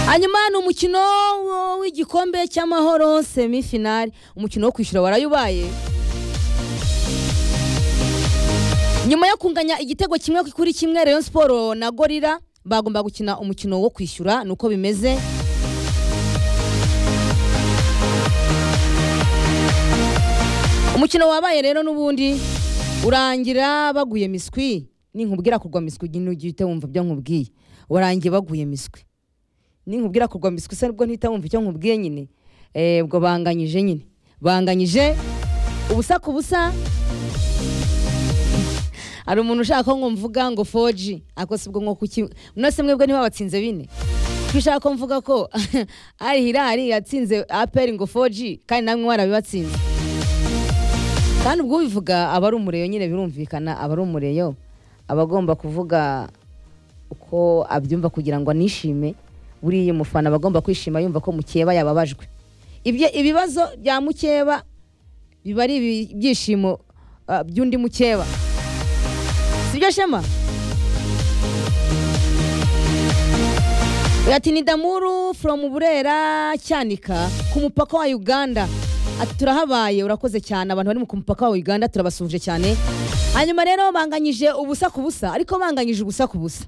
hanyuma ni umukino w'igikombe cy'amahoro semifinari umukino wo kwishyura waraye ubaye nyuma yo kunganya igitego kimwe kuri kimwe rayon siporo na gorira bagomba gukina umukino wo kwishyura ni uko bimeze umukino wabaye rero n'ubundi urangira baguye miswi ninkubwira kugwa miswi ujye uhita wumva ibyo nkubwiye warangiye baguye miswi ninkubwira kugwa miswi se nibwo ntihita wumva icyo nkubwiye nyine Eh, ubwo banganyije nyine banganyije ubusa ku busa hari umuntu ushaka ko mvuga ngo foji ariko si bwo nko kuki mwese mwebwe niba batsinze bine kuko ushaka ko mvuga ko ari hirari yatsinze aperi ngo foji kandi namwe warabibatsinze kandi ubwo ubivuga aba ari umureyo nyine birumvikana aba ari umureyo aba agomba kuvuga uko abyumva kugira ngo anishime buriya umufana aba agomba kwishima yumva ko mukeba yababajwe Ibye- ibibazo bya mukeba biba ari ibi- ibyishimo ah, by'undi mukeba sibyo shema Ati ni Damuru from Burera Cyanika ku mupaka wa Uganda. Ati turahabaye urakoze cyane abantu bari mu ku mupaka wa Uganda turabasuhuje cyane. Hanyuma rero banganyije ubusa ku busa ariko banganyije ubusa ku busa.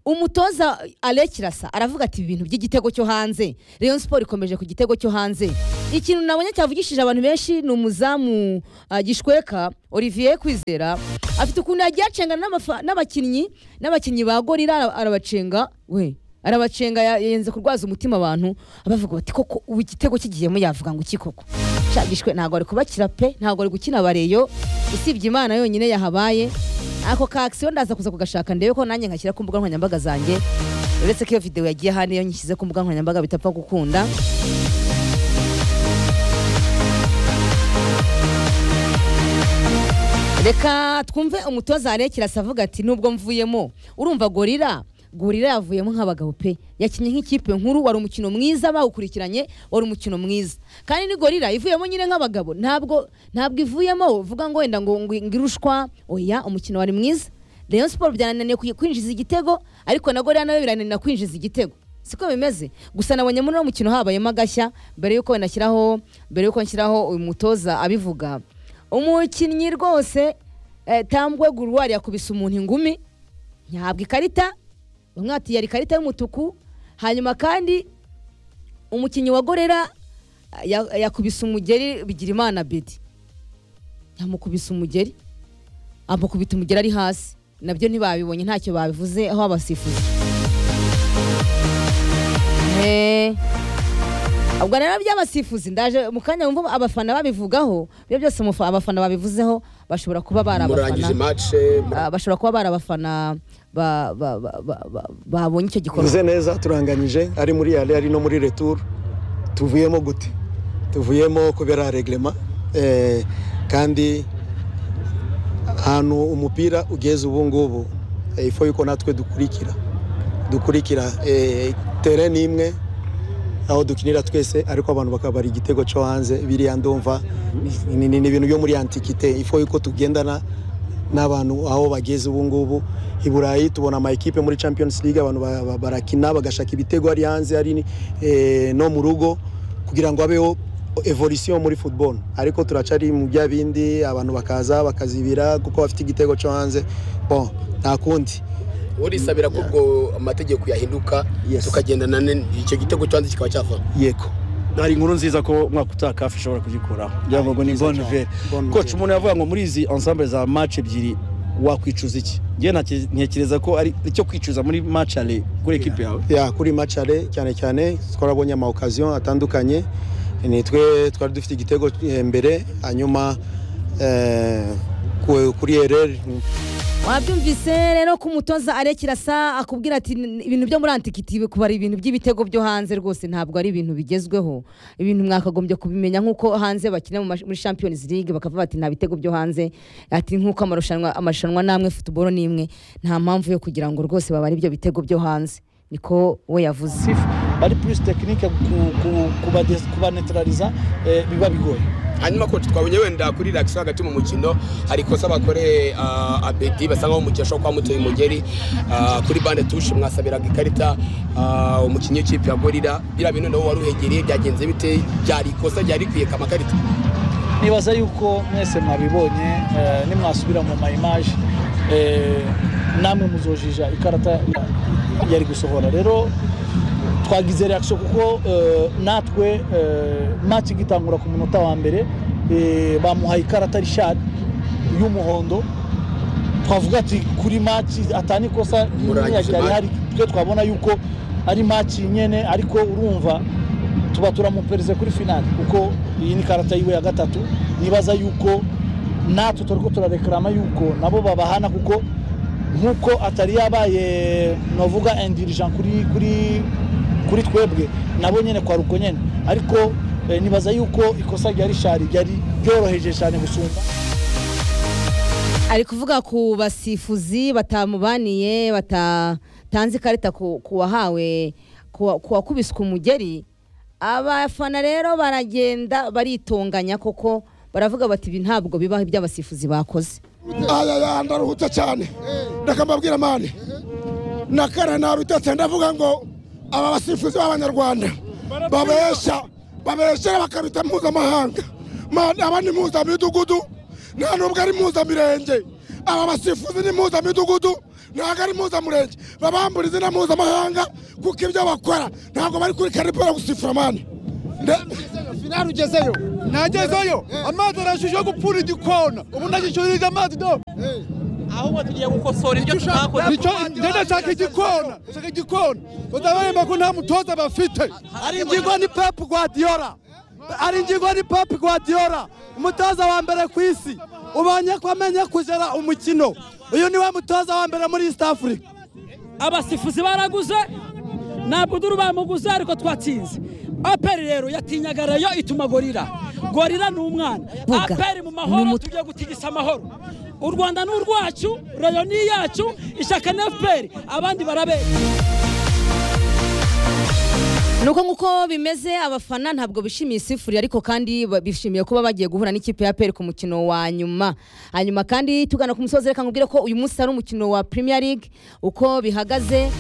Umutoza Alain Kirasa aravuga ati ibintu by'igitego cyo hanze. Rayon Sport ikomeje ku gitego cyo hanze. Ikintu nabonye cyavugishije abantu benshi ni umuzamu ah, Gishweka Olivier Kwizera afite ukuntu yagiye acengana n'amafa- n'abakinnyi n'abakinnyi ba Gorira arabacenga we arabacenga ya- yenze kurwaza umutima abantu abavuga bati koko ubu igitego kigiyemo yavuga ngo iki koko shagishwe ntabwo ari kubakira pe ntabwo ari gukina bareyo usibye imana yonyine yahabaye ako ka akisiyo ndaza kuza kugashaka ndebe ko nanjye nkashyira ku mbuga nkoranyambaga zanjye uretse ko iyo videwo yagiye hano iyo nyishyize ku mbuga nkoranyambaga bitapfa gukunda reka twumve umutoza Alain kirasa avuga ati nubwo mvuyemo urumva gorira gorira yavuyemo nk'abagabo pe yakinnye nk'ikipe nkuru wari umukino mwiza bawukurikiranye wari umukino mwiza kandi ni gorira ivuyemo nyine nk'abagabo ntabwo ntabwo ivuyemo uvuga ngo wenda ngo ngo irushwa oya umukino wari mwiza Rayon Sport byanananiye kuyi- kwinjiza igitego ariko na gorira nawe birananira kwinjiza igitego siko bimeze gusa nabonye muri uno mukino habayemo agashya mbere y'uko wenda nshyiraho mbere y'uko nshyiraho uyu mutoza abivuga umukinnyi rwose eh, tambwe guruwari yakubise umuntu ingumi ntihabwa ikarita bamwe bati yari ikarita y'umutuku hanyuma kandi umukinnyi wa gorera eh, ya- yakubise umugeri bigirimana bedi yamukubise umugeri amukubita umugeri ari hasi nabyo ntibabibonye ntacyo babivuze aho abasifuzi Eh, ubwo rero by'abasifuzi ndaje mu kanya wumva abafana babivugaho ibyo byose umufa- abafana babivuzeho bashobora kuba bari murangije abafana match Ah, bashobora kuba bari abafana ba- ba- ba- ba- ba- babonye icyo gikorwa tuvuze neza turanganyije ari muri yale ari no muri retour tuvuyemo gute tuvuyemo kubera reglema eh, kandi ahantu umupira ugeze ubu ngubu eh, ifo yuko natwe dukurikira dukurikira eh, tere ni imwe aho dukinira twese ariko abantu bakabara igitego cyo hanze biriya ndumva ni ni- ni ibintu byo muri antikite ifo yuko tugendana n'abantu aho bageze ubu ngubu i burayi tubona ama ekipe muri champions league abantu ba- ba- barakina bagashaka ibitego ari hanze ari ni- eh, no mu rugo kugira ngo habeho evolution muri football ariko turacari mu bya bindi abantu bakaza bakazibira kuko bafite igitego cyo hanze bon nta kundi urisabira ko ubwo amategeko yahinduka Yes. tukagendana ne- icyo gitego cyanze kikaba cyava yego hari inkuru nziza ko umwaka utaha kafu ishobora kugikuraho ngira ngo ni bonne nouvelle Bonne koci nouvelle. umuntu yavuga ngo muri izi ensemble za match ebyiri wakwicuza iki ngewe ntake- ntekereza ko ari icyo kwicuza muri match ale kuri ekipe yawe ya kuri macare cyane cyane twarabonye ama occasion atandukanye nitwe twari dufite igitego eh, mbere hanyuma eh, ku- kuri ereri wabyumvise rero ko umutoza arekirasa akubwira ati "N- ibintu byo muri antikiti kubara ibintu by'ibitego byo hanze rwose ntabwo ari ibintu bigezweho ibintu mwakagombye kubimenya nk'uko hanze bakina mu mash- muri champions league bakavuga bati nta bitego byo hanze ati nk'uko amarushanwa amarushanwa namwe futuboro ni imwe nta mpamvu yo kugira ngo rwose babare ibyo bitego byo hanze niko we yavuze ari plus tekinike kubanetarariza biba bigoye hanyuma coach twabonye wenda kuri reaction hagati mu mukino hari ikosa bakore ah, abedi basanga umukinnyi ashobora kuba amuteye umugeri ah, kuri bande tushe mwasabiraga ikarita ah, umukinnyi w'ikipe ya gorira biriya bintu nawe wari uhegereye byagenze bite byari ikosa ryari rikwiye kama karita nibaza yuko mwese mwabibonye eh, nimwasubira mu mayimaje eh, namwe muzojija ikarata yari gusohora rero twagize reaction kuko eh, natwe eh, match igitangura ku munota wa mbere eh, bamuhaye ikarata Richard y'umuhondo twavuga ati kuri match atani ikosa Murangije yari match. hari twe twabona yuko ari match nyene ariko urumva tuba turamupereze kuri finali kuko iyi ni karata yiwe ya gatatu nibaza yuko natwe turiko turarekarama yuko nabo babahana kuko nk'uko atari yabaye novuga indirijan kuri kuri kuri twebwe nabo nyene kwa ruko nyene ariko eh, nibaza yuko ikosa rya rishari ryari ryoroheje cyane gusumba ari kuvuga ku basifuzi batamubaniye batatanze ikarita ku ku wahawe ku wa- ku wakubiswe umugeri abafana rero baragenda baritonganya koko baravuga bati ibi ntabwo bibaho iby'abasifuzi bakoze ayaya ndaruhutse cyane ndakambabwira mani nakara nabitetse ndavuga ngo aba basifuzi b'abanyarwanda babesha babesha bakabita mpuzamahanga mani aba ni mpuzamidugudu nta nubwo ari mpuzamirenge aba basifuzi ni mpuzamidugudu ntabwo ari mpuzamurenge babambura izina mpuzamahanga kuko ibyo bakora ntabwo bari kuri karipora gusifura mani finali ugezeyo nagezeyo amazi arashije yo gupfura igikona ubu ndagishurije amazi do ahubwo tugiye gukosora ibyo tutakoze nicyo njya nshaka igikona nshaka igikona utabahemba ko nta mutoza bafite ari ingingo ni pepu guardiola ari ingingo ni pepu guardiola umutoza wa mbere ku isi ubonye ko amenye kujera umukino uyu niwe mutoza wa mbere muri east africa abasifuzi baraguze na buduru bamuguze ariko twatsinze aperi rero yatinyaga rayo ituma gorira gorira ni umwana Vuga. aperi mu Ni mahoro umut- tugiye gutigisa amahoro u rwanda ni urwacu rayo ni iyacu ishyaka ni fpr abandi barabera nuko nguko bimeze abafana ntabwo bishimiye isifuri ariko kandi ba- bishimiye kuba bagiye guhura n'ikipe ya peri ku mukino wa nyuma hanyuma kandi tugana ku musozi reka nkubwire ko uyu munsi ari umukino wa premier league uko bihagaze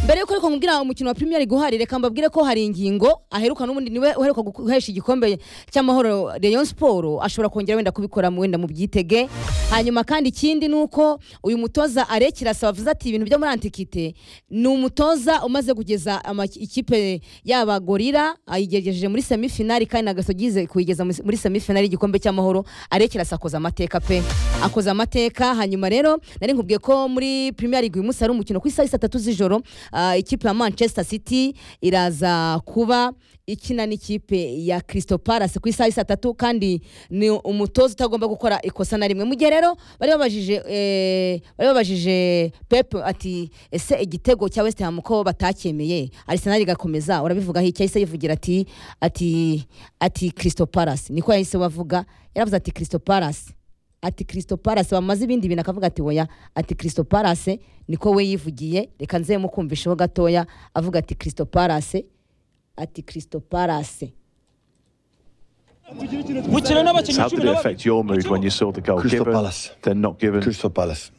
mbere yuko ariko nkubwira umukino wa Premier League uhari reka mbabwire ko hari ingingo aheruka n'ubundi niwe uheruka guhesha igikombe cy'amahoro Rayon Sport ashobora kongera wenda kubikora mu- wenda mu byitege hanyuma kandi ikindi ni uko uyu mutoza arekira asaba avuze ati ibintu byo muri antikite ni umutoza umaze kugeza ama- ikipe yaba gorira ayigejeje muri semifinali kandi nagasogize kuyigeza muri- muri semifinali y'igikombe cy'amahoro arekira asakoza amateka pe akoze amateka hanyuma rero nari nkubwiye ko muri Premier League uyu munsi hari umukino ku isaha isa tatu z'ijoro ah, ikipe ya Manchester City iraza kuba ikina n'ikipe ya Crystal Palace ku isaha isa tatu kandi ni umutoza utagomba gukora ikosa na rimwe mu gihe rero bari babajije eh, bari babajije Pep ati ese igitego cya West Ham ko batacyemeye Arsenal igakomeza urabivuga aho yahise yivugira ati ati ati Crystal Palace niko yahise wavuga yaravuze ati Crystal Palace ati Crystal Palace bamaze ibindi bintu akavuga ati oya ati Crystal Palace niko we yivugiye reka nze mukumvisheho gatoya avuga ati Crystal Palace ati Crystal Palace gukina n'abakinnyi How cumi did na it babiri affect your mood when you saw the goal Crystal given, Palace. then not given? Crystal Palace.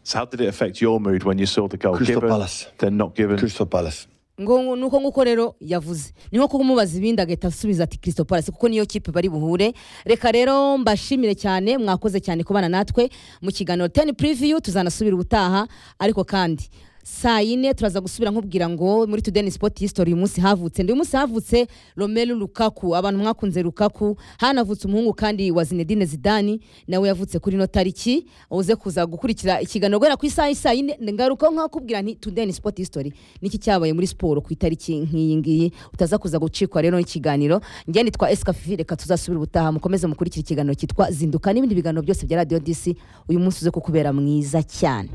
So how did it affect your mood when you saw the goal Crystal given, Palace. then not given? Crystal Palace. ngo nuko nguko rero yavuze ni nko kumubaza ibindi agahita asubiza ati Crystal Palace kuko niyo kipe bari buhure reka rero mbashimire cyane mwakoze cyane kubana natwe mu kiganiro 10 preview tuzanasubira ubutaha ariko kandi saa yine turaza gusubira nkubwira ngo muri today ni sport history uyu munsi havutse ndi uyu munsi havutse Romelu Lukaku abantu mwakunze Lukaku hanavutse umuhungu kandi wa Zinedine Zidane nawe yavutse kuri no tariki uze kuza gukurikira ikiganiro guhera ku isaha isa yine ngaruka nkakubwira nti today ni sport history niki cyabaye muri siporo ku itariki nk'iyi ngiyi utaza kuza gucikwa rero n'ikiganiro njye nitwa Escafi reka tuzasubira ubutaha mukomeze mukurikire ikiganiro cyitwa zinduka n'ibindi biganiro byose bya Radio DC uyu munsi uze kukubera mwiza cyane